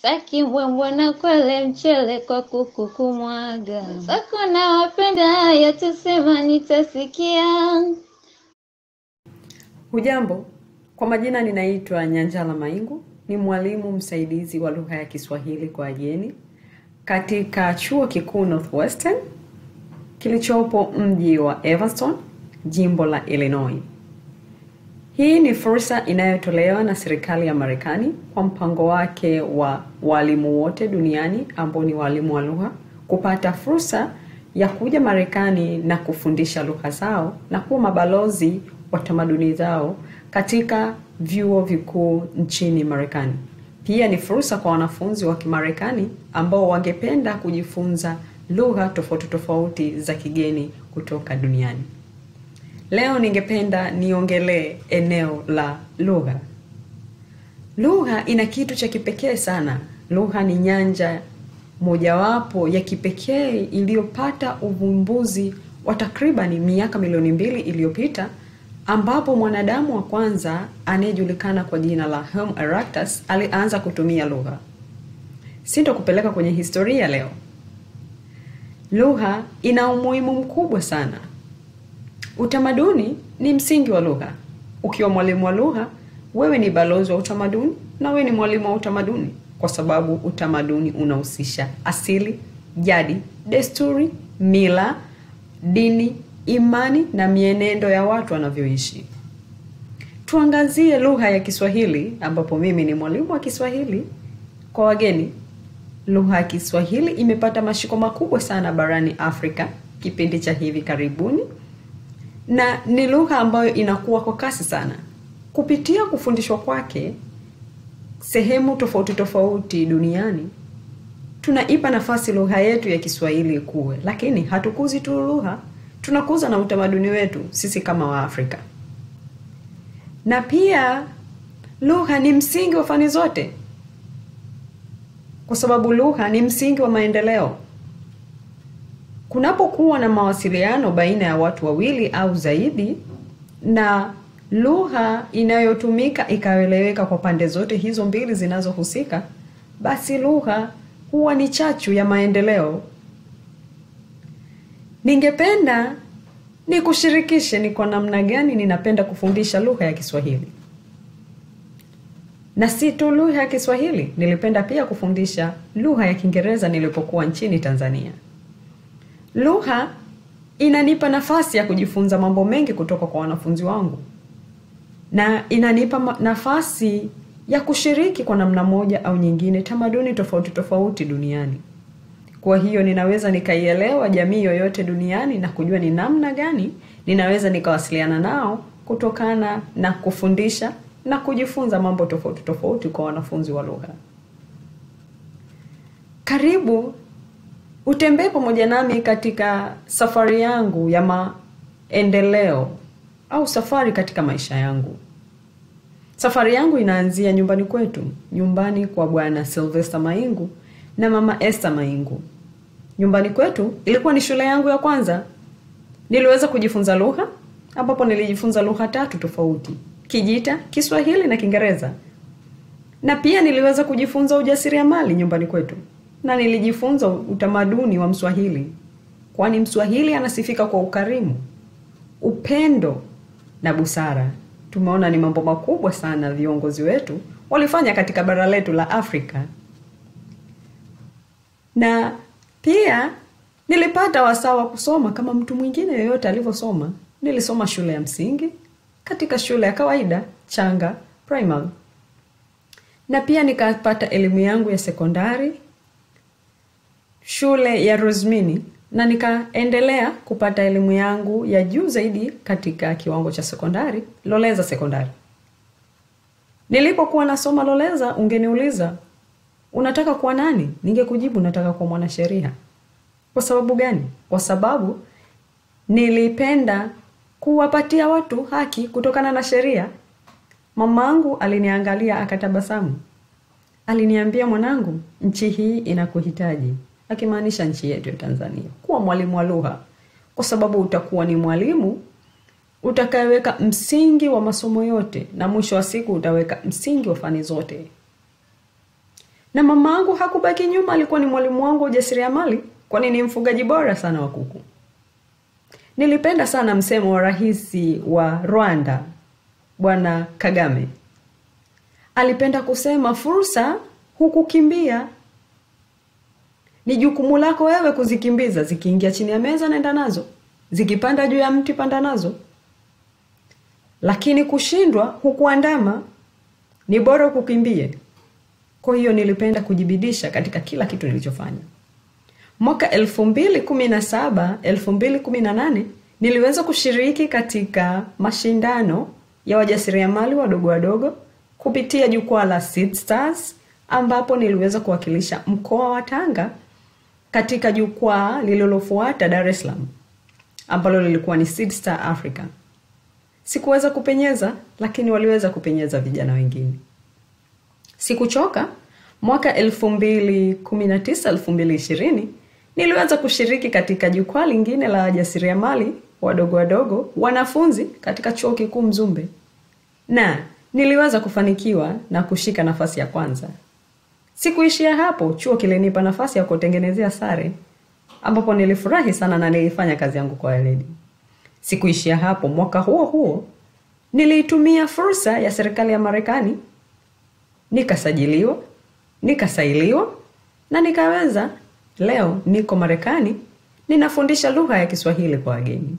Staki mbwembwe na kwele mchele kwa kuku kumwaga. Zako na wapenda haya tusema nitasikia. Hujambo, kwa majina ninaitwa Nyanjala Maingu, ni mwalimu msaidizi wa lugha ya Kiswahili kwa wageni katika chuo kikuu Northwestern kilichopo mji wa Evanston, jimbo la Illinois. Hii ni fursa inayotolewa na serikali ya Marekani kwa mpango wake wa walimu wote duniani ambao ni walimu wa lugha kupata fursa ya kuja Marekani na kufundisha lugha zao na kuwa mabalozi wa tamaduni zao katika vyuo vikuu nchini Marekani. Pia ni fursa kwa wanafunzi wa Kimarekani ambao wangependa kujifunza lugha tofauti tofauti za kigeni kutoka duniani. Leo ningependa niongelee eneo la lugha. Lugha ina kitu cha kipekee sana. Lugha ni nyanja mojawapo ya kipekee iliyopata uvumbuzi wa takribani miaka milioni mbili iliyopita ambapo mwanadamu wa kwanza anayejulikana kwa jina la Homo erectus alianza kutumia lugha. Sitokupeleka kwenye historia leo. Lugha ina umuhimu mkubwa sana. Utamaduni ni msingi wa lugha. Ukiwa mwalimu wa lugha, wewe ni balozi wa utamaduni na wewe ni mwalimu wa utamaduni, kwa sababu utamaduni unahusisha asili, jadi, desturi, mila, dini, imani na mienendo ya watu wanavyoishi. Tuangazie lugha ya Kiswahili, ambapo mimi ni mwalimu wa Kiswahili kwa wageni. Lugha ya Kiswahili imepata mashiko makubwa sana barani Afrika kipindi cha hivi karibuni na ni lugha ambayo inakuwa kwa kasi sana. Kupitia kufundishwa kwake sehemu tofauti tofauti duniani, tunaipa nafasi lugha yetu ya Kiswahili ikuwe, lakini hatukuzi tu lugha, tunakuza na utamaduni wetu sisi kama Waafrika. Na pia lugha ni msingi wa fani zote, kwa sababu lugha ni msingi wa maendeleo. Kunapokuwa na mawasiliano baina ya watu wawili au zaidi, na lugha inayotumika ikaeleweka kwa pande zote hizo mbili zinazohusika, basi lugha huwa ni chachu ya maendeleo. Ningependa nikushirikishe ni kwa namna gani ninapenda kufundisha lugha ya Kiswahili. Na si tu lugha ya Kiswahili, nilipenda pia kufundisha lugha ya Kiingereza nilipokuwa nchini Tanzania. Lugha inanipa nafasi ya kujifunza mambo mengi kutoka kwa wanafunzi wangu, na inanipa nafasi ya kushiriki kwa namna moja au nyingine tamaduni tofauti tofauti duniani. Kwa hiyo ninaweza nikaielewa jamii yoyote duniani na kujua ni namna gani ninaweza nikawasiliana nao kutokana na kufundisha na kujifunza mambo tofauti tofauti kwa wanafunzi wa lugha. Karibu utembee pamoja nami katika safari yangu ya maendeleo au safari katika maisha yangu. Safari yangu inaanzia nyumbani kwetu, nyumbani kwa Bwana Sylvester Maingu na Mama Esther Maingu. Nyumbani kwetu ilikuwa ni shule yangu ya kwanza. Niliweza kujifunza lugha, ambapo nilijifunza lugha tatu tofauti: Kijita, Kiswahili na Kiingereza. Na pia niliweza kujifunza ujasiriamali nyumbani kwetu na nilijifunza utamaduni wa Mswahili, kwani Mswahili anasifika kwa ukarimu, upendo na busara. Tumeona ni mambo makubwa sana viongozi wetu walifanya katika bara letu la Afrika. Na pia nilipata wasaa wa kusoma kama mtu mwingine yeyote alivyosoma. Nilisoma shule ya msingi katika shule ya kawaida Changa Primary, na pia nikapata elimu yangu ya sekondari shule ya Rosmini na nikaendelea kupata elimu yangu ya juu zaidi katika kiwango cha sekondari Loleza Sekondari. Nilipokuwa nasoma Loleza, ungeniuliza unataka kuwa nani? Ningekujibu nataka kuwa mwanasheria. Kwa sababu gani? Kwa sababu nilipenda kuwapatia watu haki kutokana na sheria. Mamangu aliniangalia akatabasamu, aliniambia, mwanangu, nchi hii inakuhitaji akimaanisha nchi yetu ya Tanzania, kuwa mwalimu wa lugha, kwa sababu utakuwa ni mwalimu utakayeweka msingi wa masomo yote, na mwisho wa siku utaweka msingi wa fani zote. na mama angu hakubaki nyuma alikuwa ni mwalimu wangu wa ujasiriamali kwani ni mfugaji bora sana wa kuku nilipenda sana msemo wa rais wa rwanda bwana kagame alipenda kusema fursa hukukimbia ni jukumu lako wewe kuzikimbiza zikiingia chini ya meza nenda nazo zikipanda juu ya mti panda nazo lakini kushindwa hukuandama ni bora ukukimbie kwa hiyo nilipenda kujibidisha katika kila kitu nilichofanya mwaka 217 218 niliweza kushiriki katika mashindano ya wajasiriamali wadogo wadogo kupitia jukwaa la Seed Stars ambapo niliweza kuwakilisha mkoa wa Tanga katika jukwaa lililofuata Dar es Salaam ambalo lilikuwa ni Seed Star Africa. Sikuweza kupenyeza, lakini waliweza kupenyeza vijana wengine. Sikuchoka. Mwaka 2019 2020 niliweza kushiriki katika jukwaa lingine la wajasiriamali wadogo wadogo wanafunzi katika chuo kikuu Mzumbe, na niliweza kufanikiwa na kushika nafasi ya kwanza. Sikuishia hapo, chuo kilinipa nafasi ya kutengenezea sare, ambapo nilifurahi sana na nilifanya kazi yangu kwa weledi. Sikuishia hapo, mwaka huo huo niliitumia fursa ya serikali ya Marekani, nikasajiliwa, nikasailiwa na nikaweza. Leo niko Marekani, ninafundisha lugha ya Kiswahili kwa wageni.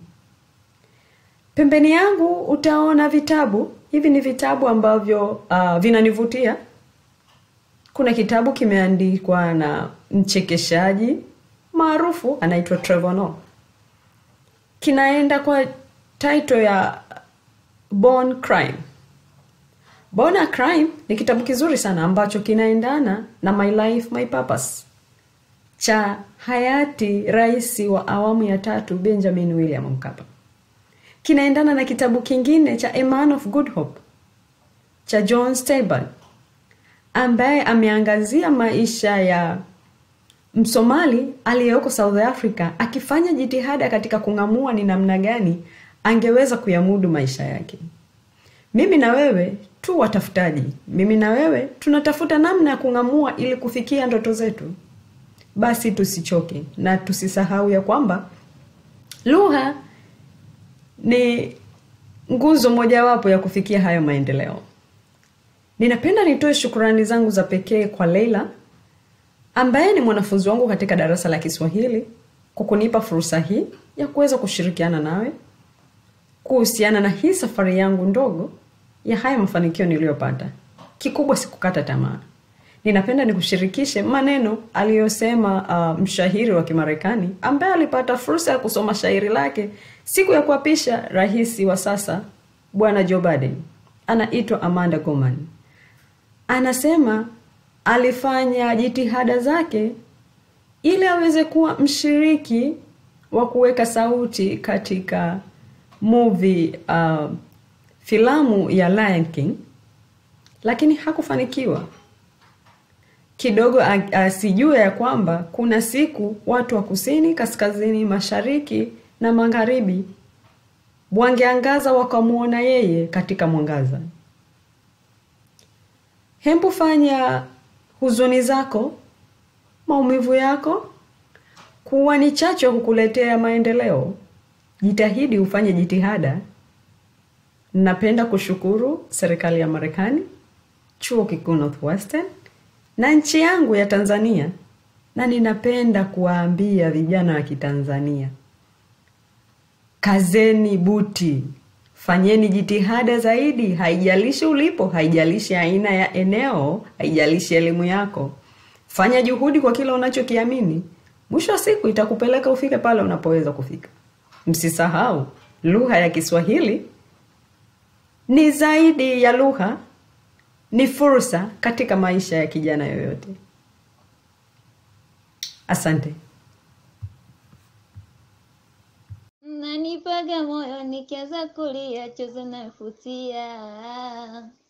Pembeni yangu utaona vitabu. Hivi ni vitabu ambavyo uh, vinanivutia. Kuna kitabu kimeandikwa na mchekeshaji maarufu anaitwa Trevor Noah. Kinaenda kwa title ya Born Crime. Born a Crime ni kitabu kizuri sana ambacho kinaendana na My Life My Purpose cha hayati rais wa awamu ya tatu Benjamin William Mkapa. Kinaendana na kitabu kingine cha A Man of Good Hope cha John Steinbeck ambaye ameangazia maisha ya Msomali aliyeko South Africa akifanya jitihada katika kung'amua ni namna gani angeweza kuyamudu maisha yake. Mimi na wewe tu watafutaji, mimi na wewe tunatafuta namna ya kung'amua ili kufikia ndoto zetu. Basi tusichoke na tusisahau ya kwamba lugha ni nguzo mojawapo ya kufikia hayo maendeleo. Ninapenda nitoe shukurani zangu za pekee kwa Leila ambaye ni mwanafunzi wangu katika darasa la Kiswahili kwa kunipa fursa hii ya kuweza kushirikiana nawe kuhusiana na hii safari yangu ndogo ya haya mafanikio niliyopata. Kikubwa sikukata tamaa. Ninapenda nikushirikishe maneno aliyosema uh, mshahiri wa Kimarekani ambaye alipata fursa ya kusoma shairi lake siku ya kuapisha rais wa sasa Bwana Joe Biden. Anaitwa Amanda Gorman. Anasema alifanya jitihada zake ili aweze kuwa mshiriki wa kuweka sauti katika movie uh, filamu ya Lion King, lakini hakufanikiwa. Kidogo asijue ya kwamba kuna siku watu wa kusini, kaskazini, mashariki na magharibi wangeangaza wakamwona yeye katika mwangaza. Hembu fanya huzuni zako, maumivu yako kuwa ni chacho kukuletea maendeleo. Jitahidi ufanye jitihada. Napenda kushukuru serikali ya Marekani, chuo kikuu Northwestern na nchi yangu ya Tanzania, na ninapenda kuwaambia vijana wa Kitanzania, kazeni buti, fanyeni jitihada zaidi. Haijalishi ulipo, haijalishi aina ya eneo, haijalishi elimu yako, fanya juhudi kwa kila unachokiamini. Mwisho wa siku itakupeleka ufike pale unapoweza kufika. Msisahau, lugha ya Kiswahili ni zaidi ya lugha, ni fursa katika maisha ya kijana yoyote. Asante. Nanipaga moyo nikianza kulia, chozi nafutia